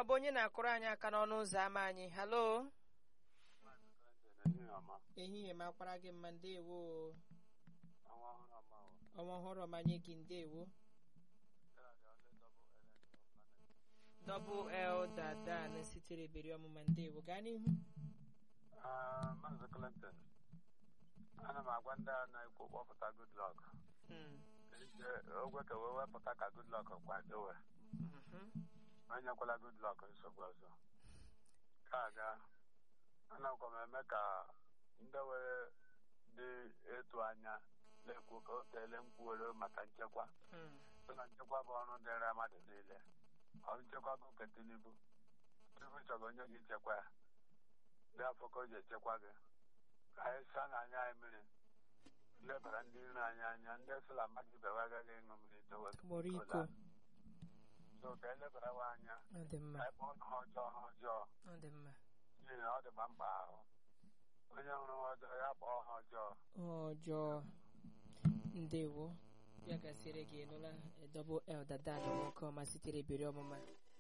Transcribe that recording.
ọ bụ onye na-akụrụ anyị aka n'ọnụ ụzọ ámá anyị halo ehihie makwara gị mma ndewo ọnwa ọhụrụ ọmanye gị ndewo dọbụl el dadan sitere beri ọmụma ndewo gaa n'ihu Maazị Clinton ana m agwa ndị a na-ekwu kpọpụta Goodluck Mm, ogwe ka wee wepụta ka Goodluck kwadowe mhm. enyekwala Goodluck nsogbu ọzọ ka aga anakwa m eme ka ndị were dị etu anya na-ekwu ka o teele mkwuwere maka nchekwa Mm, so na nchekwa bụ ọrụ dịrị mmadụ niile ọ nchekwa bụ nke Tinubu Tinubu chọrọ onye gị chekwa ya dị afọ ka o ji echekwa gị ka anyị saa n'anya anyị mmiri lebara ndị iro anyị anya ndị sịla mmadụ ibe wa agaghị ịṅụ mmiri dowe gbọrọ iko so ka elebarawa anya ọ dị mma ka anyị kpọọ ha ọjọọ ha ọjọọ ọ dị mma n'ihi na ọ dịkwa mkpa ahụ onye hụrụ ha ọjọọ ya kpọọ ha ọjọọ ọjọọ ndewo ya gasịrị gị nụla dọbụl el dadan nwoke ọma sitere beri ọmụma